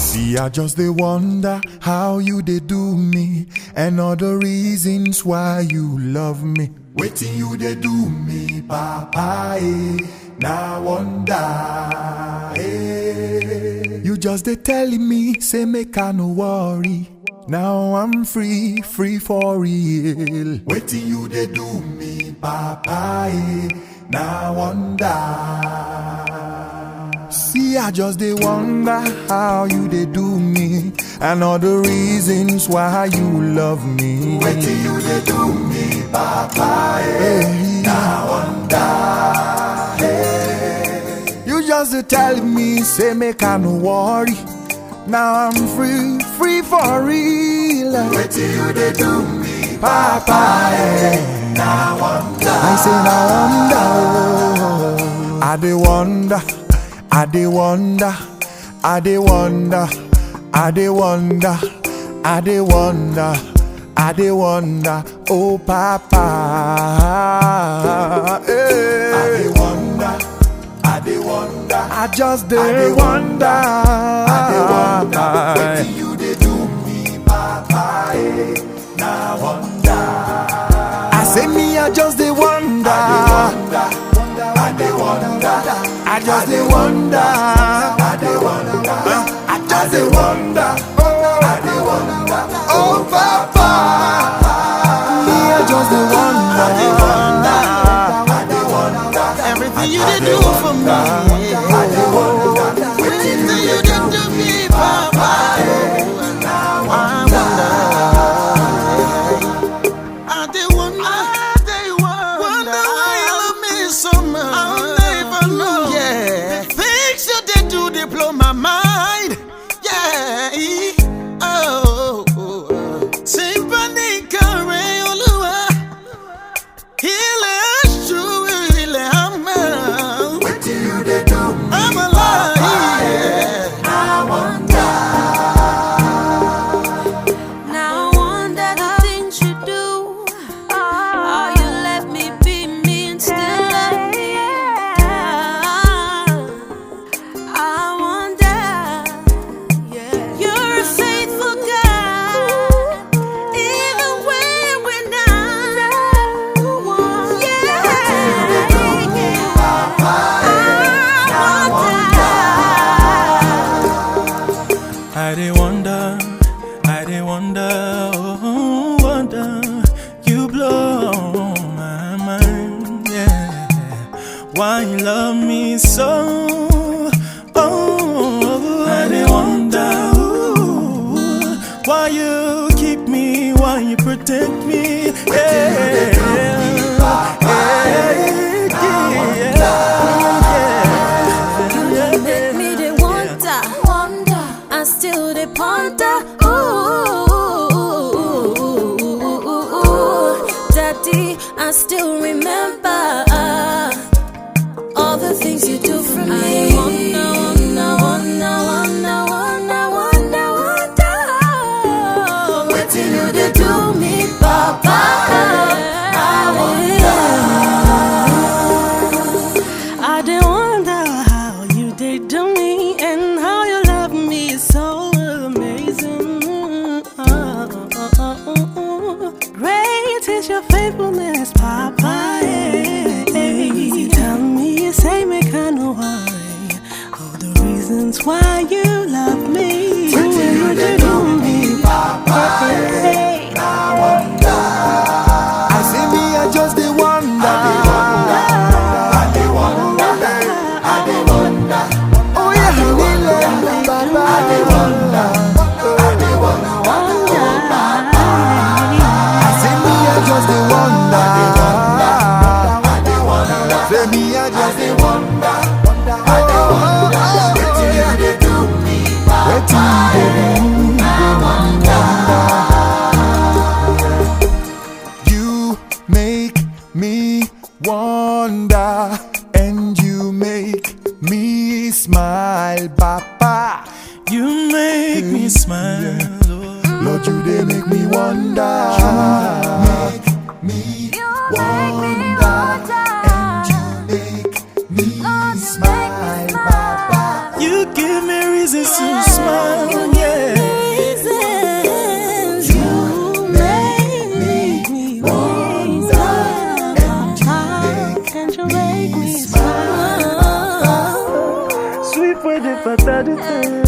See, I just they wonder how you they do me, and all the reasons why you love me. Waiting you they do me, Papa. Eh. Now wonder. Eh. You just they telling me, say make I no worry. Now I'm free, free for real. Waiting you they do me, Papa. Eh. Now wonder. See, I just they wonder how you they do me, and all the reasons why you love me. Waiting you they do me, Papa. Hey. Now wonder. Hey. You just they telling me, say make I no worry. Now I'm free, free for real. Waiting you they do me, Papa. Hey. Now wonder. I say now wonder. oh. I they wonder. I dey wonder, I dey wonder, I dey wonder, I dey wonder, I dey wonder, oh Papa. Hey. I dey wonder, I dey wonder, I just dey wonder, I dey wonder, wetin you dey do me, Papa. Hey. Now wonder, I say me, I just dey wonder, I dey wonder. I just dey wonder. I dey wonder. I just dey wonder. Oh, I dey wonder. Oh, Papa. Me, I just dey wonder. I dey wonder. I dey wonder. Everything you did do for me. I dey wonder. Everything you did do me, Papa. I wonder. I did wonder. Wonder why you love me so much. I'll never know. Yeah. Things you did do, they blow my mind. Yeah. Oh. Sympathy, carry Olúwa. Ilẹ̀ ṣú, ilẹ̀ á mọ́. Wetin you dey do me? I'm alive. Yeah. I wonder. Now I wonder the things you do. How you let me be me and still love me. I wonder. You're a faithful God, even when we're not. Yeah. I wonder. I dey wonder, I dey wonder, oh wonder, you blow my mind, yeah. Why you love me so? Oh, I dey wonder, ooh, why you keep me, why you protect me, yeah. yeah, You yeah, make me dey wonder, wonder, I still dey ponder. Ooh, Daddy, I still remember all the things you do for me. I wonder, wonder, wonder, wonder, wonder, wonder, wonder. Wetin you dey do me, Papa? I wonder. I dey wonder how you did do me and how you love me is so amazing. Great is your faithfulness, Papa. You tell me you say me kind of worry all the reasons why you love me. You did do me, Papa. I say me, I just dey wonder. I dey wonder. I dey wonder. Oh yeah, I dey wonder, Baba. I dey wonder. I dey wonder. I say me, I just dey wonder. I dey wonder. Say me, I just dey wonder. I dey wonder. Wetin you dey do me, Wetin you dey do me, You make me wonder, and you make me smile, Papa. You make me smile. oh. Lord, you they make me wonder. You make me wonder, and you make me smile, Papa. You give me reasons to smile. But that is